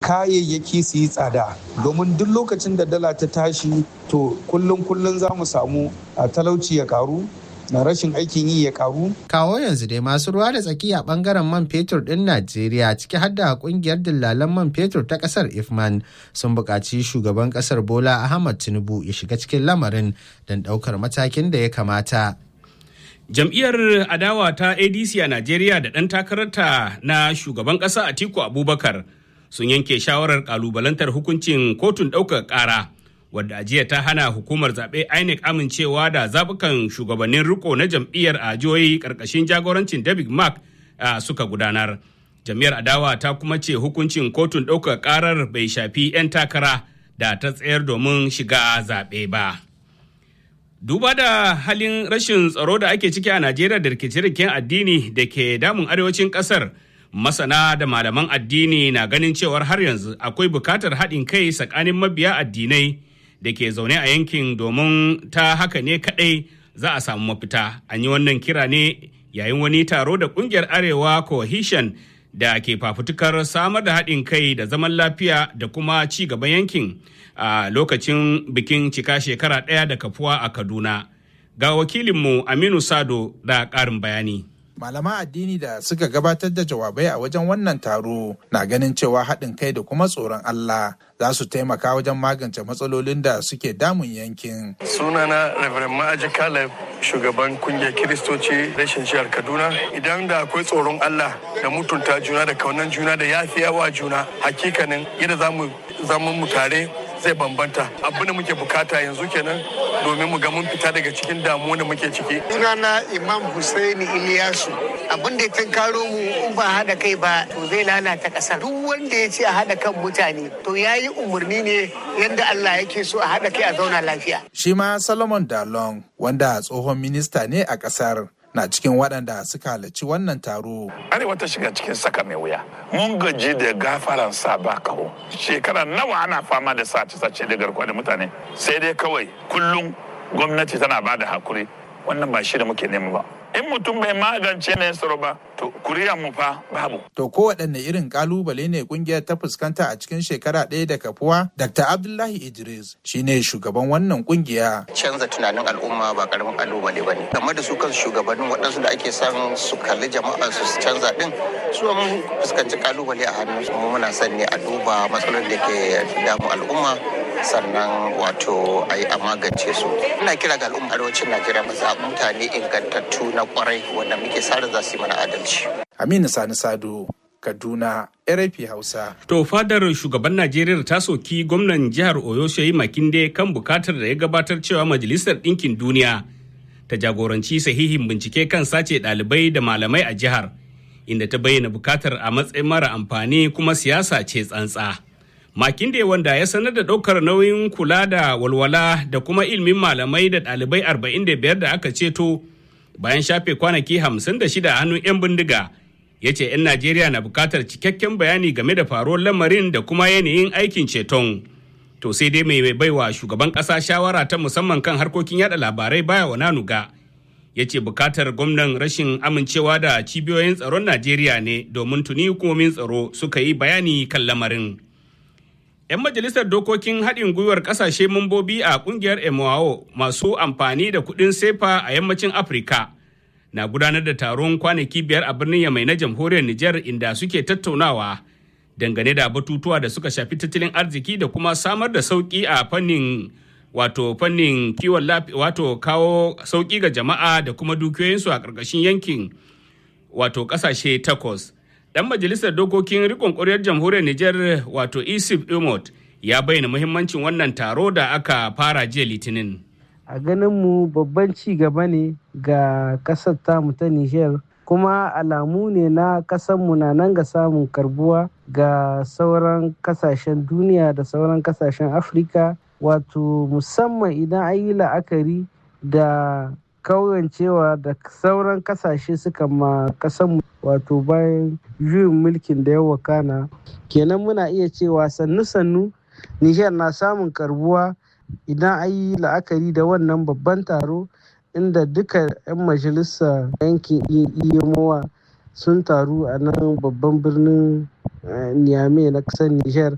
kayayyaki su yi tsada domin duk lokacin da dala ta tashi to kullum kullum za mu samu talauci ya karu na rashin aikin yi ya karu. Kawo yanzu dai masu ruwa da tsaki a bangaren man fetur ɗin Najeriya ciki har da kungiyar dillalan man fetur ta ƙasar Ifman sun buƙaci shugaban ƙasar Bola Ahmad Tinubu ya shiga cikin lamarin don ɗaukar matakin da ya kamata. Jam'iyyar adawa ta ADC a Najeriya da ɗan takararta na shugaban ƙasa Atiku Abubakar sun yanke shawarar ƙalubalantar hukuncin kotun ɗaukar ƙara. wadda jiya ta hana hukumar zaɓe INEC amincewa da zaɓukan shugabannin riko na jam'iyyar a jihohi ƙarƙashin jagorancin David Mark suka gudanar. Jam'iyyar adawa ta kuma ce hukuncin kotun ɗaukar ƙarar bai shafi 'yan takara da ta tsayar domin shiga zaɓe ba. Duba da halin rashin tsaro da ake ciki a Najeriya da rikice-rikicen addini da ke damun arewacin ƙasar, masana da malaman addini na ganin cewar har yanzu akwai bukatar haɗin kai tsakanin mabiya addinai da ke zaune a yankin domin ta haka ne kaɗai za a samu mafita. An yi wannan kira ne yayin wani taro da ƙungiyar Arewa Cohesion da ke fafutukar samar da haɗin kai da zaman lafiya da kuma ci gaban yankin a lokacin bikin cika shekara ɗaya da kafuwa a Kaduna. Ga wakilinmu Aminu Sado da ƙarin bayani. malaman addini da suka gabatar da jawabai a wajen wannan taro na ganin cewa haɗin kai da kuma tsoron Allah za su taimaka wajen magance matsalolin da suke damun yankin. Sunana Reverend Ma'aji Caleb shugaban kungiyar Kiristoci rashin jihar Kaduna. Idan da akwai tsoron Allah da mutunta juna da kaunan juna da yafiyawa juna hakikanin yadda za mu zama mu tare zai bambanta abin da muke bukata yanzu kenan domin mu ga mun fita daga cikin damuwa da muke ciki. Sunana Imam Hussaini Iliyasu abin da ya tunkaro mu in ba haɗa kai ba to zai lalata ƙasar. Duk wanda ya ce a haɗa kan mutane to ya yi umarni ne yadda Allah yake so a haɗa kai a zauna lafiya. Shi ma Solomon Dalong wanda tsohon minista ne a ƙasar. na cikin waɗanda suka halarci wannan taro. Arewa ta shiga cikin saka mai wuya. Mun gaji da gafaran sa ba kawo. Shekara nawa ana fama da sace-sace da garkuwa da mutane. Sai dai kawai kullum gwamnati tana ba da hakuri. Wannan ba shi da muke nema ba. In mutum bai magance ne tsaro ba, to kuriya mu fa babu. To ko waɗanne irin kalubale ne kungiyar ta fuskanta a cikin shekara ɗaya da kafuwa? Dr. Abdullahi Idris shine shugaban wannan kungiya. Canza tunanin al'umma ba karamin kalubale ba ne. Game da su kan shugabannin waɗansu da ake son su kalli jama'a su canza ɗin, su mun fuskanci kalubale a hannun su muna son ne a duba matsalolin da ke damu al'umma sannan wato a yi a magance su. Ina kira ga al'umma arewacin Najeriya mu zaɓi mutane ingantattu na kwarai wanda muke sa za su yi mana adalci. Aminu Sani Sado, Kaduna, RFI Hausa. To fadar shugaban Najeriya ta soki gwamnan jihar Oyo Shehi Makinde kan bukatar da ya gabatar cewa Majalisar Ɗinkin Duniya ta jagoranci sahihin bincike kan sace ɗalibai da malamai a jihar, inda ta bayyana bukatar a matsayin mara amfani kuma siyasa ce tsantsa. Makinde wanda ya sanar da ɗaukar nauyin kula da walwala da kuma ilimin malamai da ɗalibai 45 da aka ceto bayan shafe kwanaki 56 a hannun 'yan bindiga ya ce 'yan Najeriya na bukatar cikakken bayani game da faruwar lamarin da kuma yanayin aikin ceton. To sai dai mai baiwa shugaban ƙasa shawara ta musamman kan harkokin yada labarai baya wa nanuga. Ya ce bukatar gwamnan rashin amincewa da cibiyoyin tsaron Najeriya ne domin tuni hukumomin tsaro suka yi bayani kan lamarin. 'Yan majalisar dokokin haɗin gwiwar ƙasashe mambobi a ƙungiyar EMOAO masu amfani da kuɗin sefa a yammacin Afirka na gudanar da taron kwanaki biyar a birnin Yamai na jamhuriyar Nijar inda suke tattaunawa dangane da batutuwa da suka shafi tattalin arziki da kuma samar da sauƙi a fannin wato fannin kiwon lafiya wato kawo sauƙi ga jama'a da kuma dukiyoyinsu a ƙarƙashin yankin wato ƙasashe takwas. dan majalisar dokokin rikon ƙuryar jamhuriyar Nijar wato Isif Imot ya bayyana muhimmancin wannan taro da aka fara jiya Litinin. A ganin mu babban ci gaba ne ga ƙasar tamu ta Nijar kuma alamu ne na mu na nan ga samun karbuwa ga sauran kasashen duniya da sauran kasashen Afirka wato musamman idan an yi la'akari da kauyancewa da sauran kasashe suka ma kasanmu wato bayan juyin mulkin da ya wakana kenan muna iya cewa sannu-sannu nijar na samun karbuwa idan an yi la'akari da wannan babban taro inda duka 'yan majalisa yankin iyamowa sun taru a nan babban birnin niamey na kasar nijar